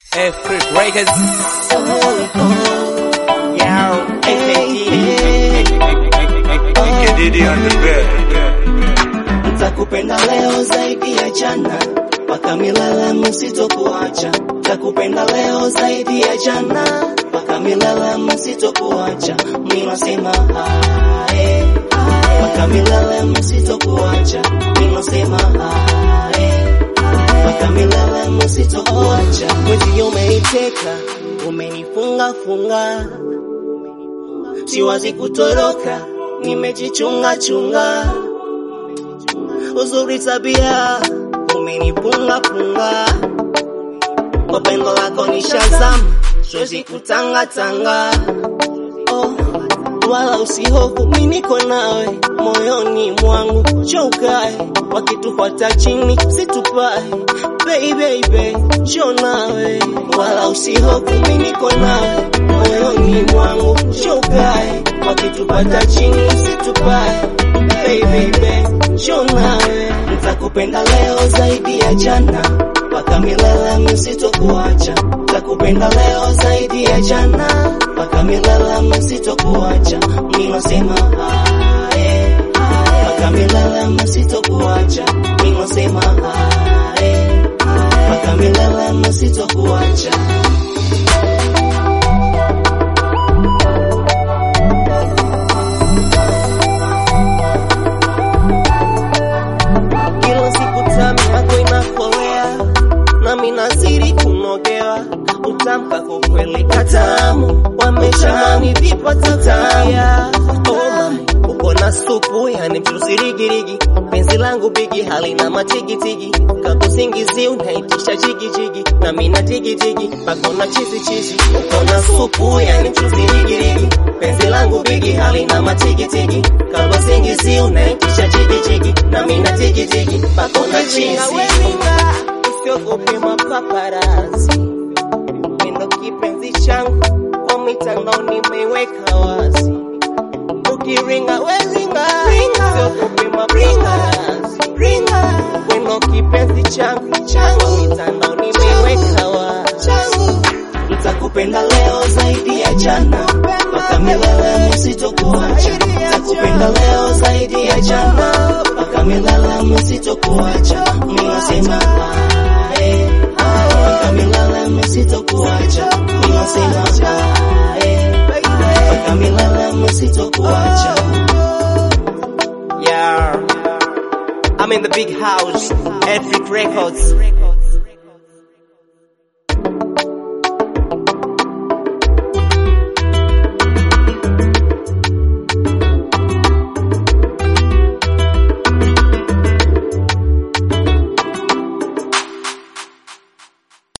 Afric Records. Yo, Kididi on the bed. Nitakupenda leo zaidi ya jana, mpaka milele msitokuacha. Nitakupenda leo zaidi ya jana, mpaka milele msitokuacha. Mimi nasema hae, mpaka milele msitokuacha. Mimi nasema hae, mpaka milele msitokuacha. Mwezi umeniteka, umenifunga funga, siwazi kutoroka, nimejichunga chunga uzuri tabia umenipunga punga, kwa pendo lako ni shazam, siwezi kutanga tanga. Oh, wala usihofu, mimi niko nawe moyoni mwangu, njoo ukae, wakitufuata chini situpae, baby baby, njoo nawe, wala usihofu, mimi niko nawe moyoni mwangu, njoo ukae, wakitufuata chini situpae, baby baby, njoo nawe, nitakupenda leo zaidi ya jana, mpaka milele msitokuacha, nitakupenda leo zaidi ya jana, mpaka milele msitokuacha, mimi nasema hae, mpaka milele msitokuacha, mimi nasema hae, mpaka milele msitokuacha. kila siku tamu yako inakolea, nami nazidi kunogewa, utamka kwa kweli katamu, wameshamani vipata tabia. Oh my, uko na supu yani mchusirigirigi, penzi langu bigi halina matigitigi, kakusingizi unaitisha jigijigi, nami na jigijigi, pako na chizi chizi, uko na supu yani mchusirigirigi, penzi langu bigi halina matigitigi, kakusingizi unaitisha jigijigi, nami na jigijigi, pako na chizi. Usiogope mapaparazi, ndo kipenzi changu kwa mitandao nimeweka wazi ukiringa wezinga siogope mapaparazi weno kipenzi changu kwa mitandao nimeweka wazi nitakupenda leo zaidi ya jana mpaka milele msitokuacha nitakupenda leo zaidi ya jana mpaka milele msitokuacha mimi nasema hae mpaka milele msitokuacha mimi nasema hae mpaka milele msitokuacha yeah. I'm in the big house, Afric Records.